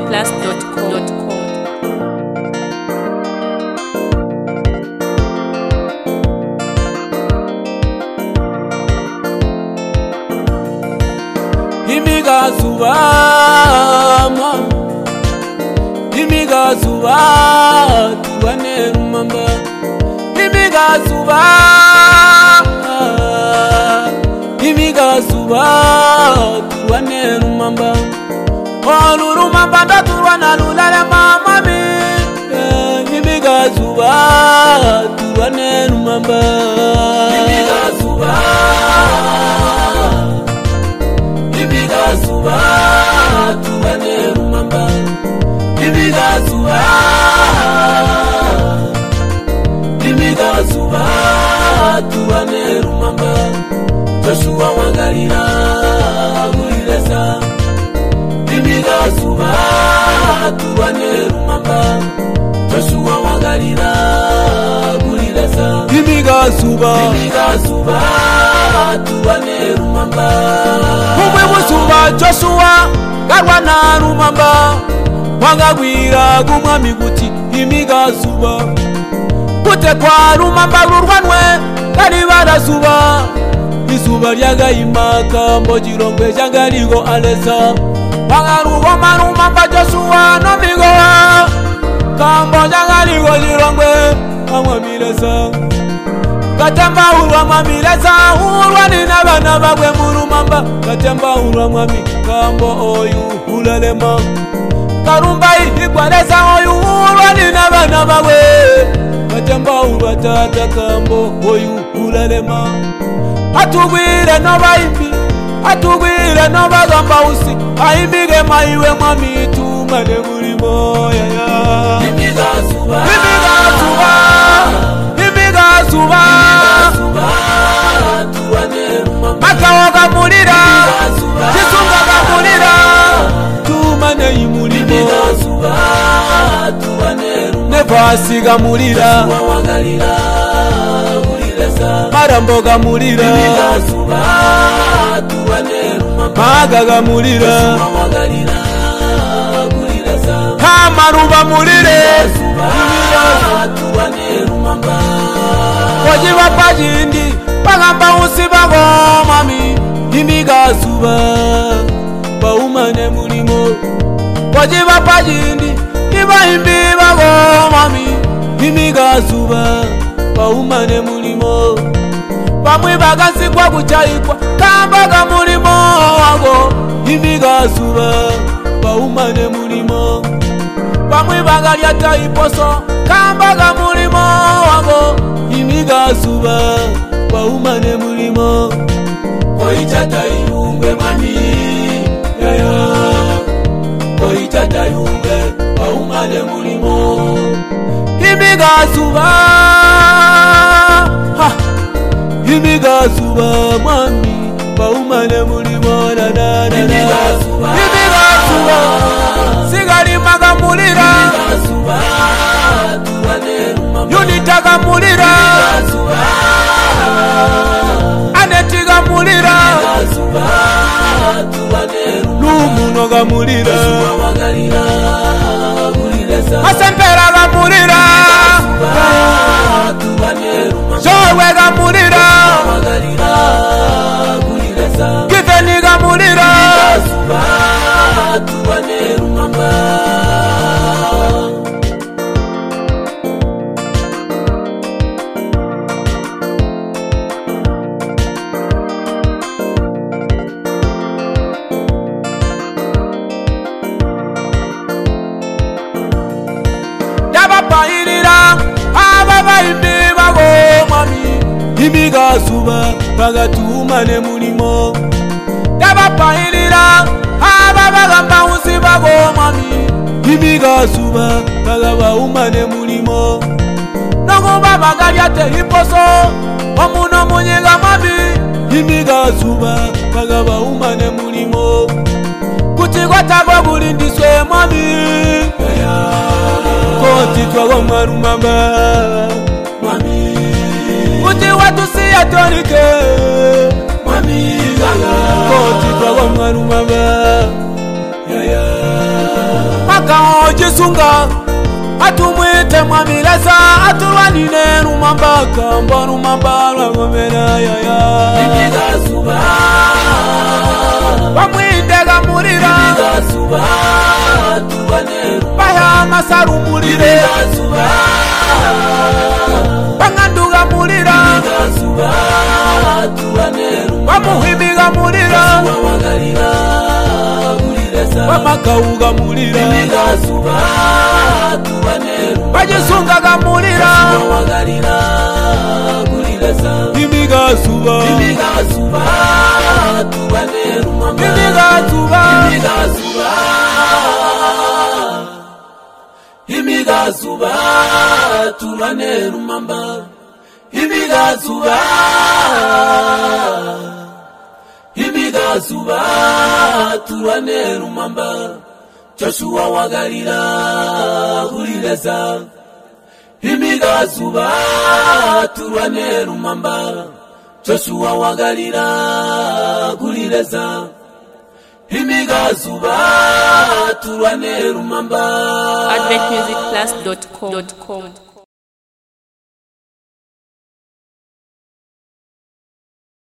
adventmusicplus.com imigazi ubamwa imigazi ubatuba neza mama imigazi uba imigazi ubatuba neza mama olulumamba ndatulwa na lulale mama mi Eh, imigazi ubatulwa neza mama imigazi uba ibigazuba tubanera umamba ibigazuba ibigazuba tubanera umamba Joshua wangalira burireza ibigazuba tubanera umamba Joshua wangalira burireza ibigazuba ibigazuba tubanera umamba kumwe muzuba joshuwa garwa na rumamba wangagwira gumwami guti imigazuba gutekwa rumamba rurwanwe kandi barazuba izuba ryagayimaka mbogirongwe ryagarigo aleza wangarugoma rumamba joshuwa nomigowa kambo ryagarigo lirongwe amwamireza katemba urwa mwami leza urwa nina bana bagwe murumamba katemba urwa mwami kambo oyu ulalema karumba ihigwa leza oyu urwa nina bana bagwe katemba urwa tata kambo oyu ulalema atugwire nobayimbi atugwire nobagamba usi ayimbige mayiwe mwami tumane buri moyaya imigazuba imigazuba makawoga mulira kisungaga mulira tumane imulimo nevasiga mulira maramboga mulira magaga mulira hamaruba mulire wajiba pajindi bagamba usiba ngomami imigazuba baumane mulimo wajiba pajindi ibaimbi bagomami imigazuba baumane mulimo bamwe bagasigwa gucayigwa kambaga mulimo wago imigazuba baumane mulimo bamwe bagalya tayiposo kambaga mulimo wabo imigazuba baumane mulimo koitatayiyumbe mami yaya koitatayumbe baumane mulimo imigazuba ha imigazuba mwami baumane mulimo nananana Imigazuba. sigalimaga mulira yunitaga mulira anetiga mulira lumunoga mulira masemperaga mulira jorwega mulira giveniga mulira yabapayirira ababayimbi bagomami imigazuba bagatumane mulimo yabapayirira ababagamba usi bagomami imigazuba bagabaumane mulimo nokuba bagalyate iposo omuno munyiga mabi imigazuba bagabaumane mulimo kutigwatago kulindiswe mami kotitwago mwarumamba kuti watusiya tonike kotitwago mwarumamba mutunga atumwite mwamilasa atuwanine rumambakamba rumamba rwagomera yaya Ibigazuba, bamwindega murira ibigazuba, tubone bahamasa rumurire ibigazuba, banganduga murira ibigazuba, tubone bamuhimiga murira rumagarira, burirasa. bamakawuga murira Ibigazuba, tubone bagisungaga murira rumagarira, burirasa. imigazuba Ibigazuba, tubone rumama- imigazuba imigazuba imigazuba tulwane lumamba imigazuba imigazuba tulwane lumamba joshua wa galila hulileza imigazuba tulwane lumamba joshua wa galila hulileza imigazuba tulwane lumamba adventmusiclass.com